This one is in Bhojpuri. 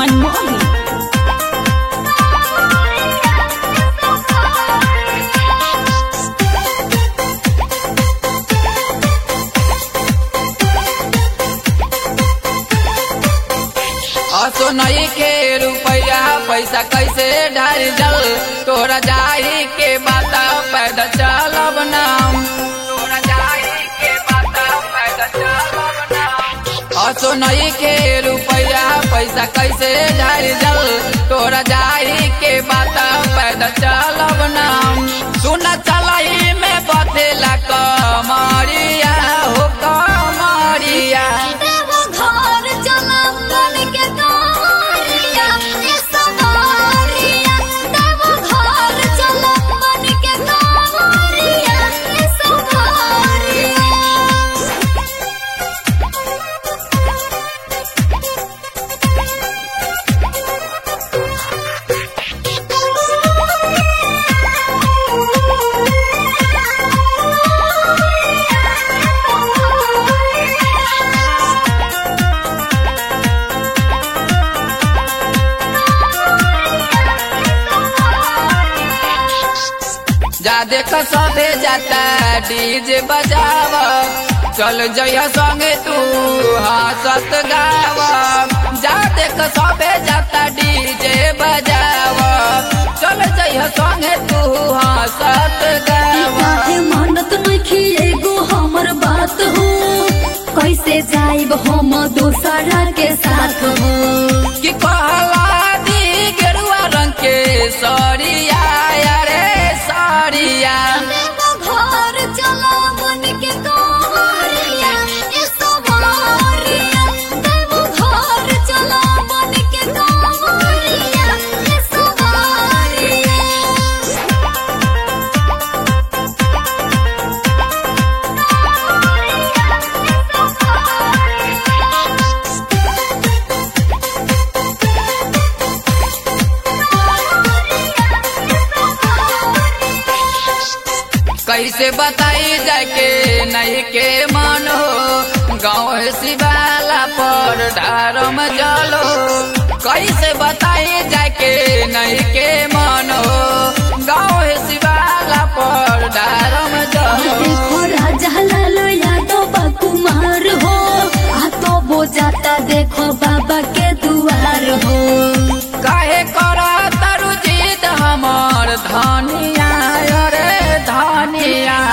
मनमोही असो नई के रुपया पैसा कैसे ढार जल तोरा जाही के बाता पैदल चलब नाम तोरा जाही के बाता पैदल चलब नाम असो नई के रुपया पैसा कैसे ढार जल तोरा जाही के बाता पैदल चलब नाम सुन चलही में बतेला कमरिया हो कमरिया देवो घर चलब बन के कारिया ए सवारिया देवो घर चलब बन के कारिया ए सवारिया जा देख सबे जाता डीजे बजाव चल जइह संगे तू हंसत गाव जा देख सबे जाता डीजे बजाव चल जइह संगे तू हंसत गाव काहे मानत नइखी एगो हमर बात हो कैसे जाइब हम दोसरा के साथ हो कि कहला दी गेरुआ रंग के सरिया रे सरिया घर चला बन के कारिया ए सवारिया देवो घर चला बन के कारिया ए सवारिया कैसे बताई जाके नहीं के मन हो गाँव शिवाला पर धारम जलो कैसे बताई जाके नहीं के मन हो गाँव शिवाला पर धारम जलो देखो राजा लाल यादव बा कुमार हो आ तो वो जाता देखो बाबा के दुआर हो काहे कर तरु जीत हमर धनिया रे धनिया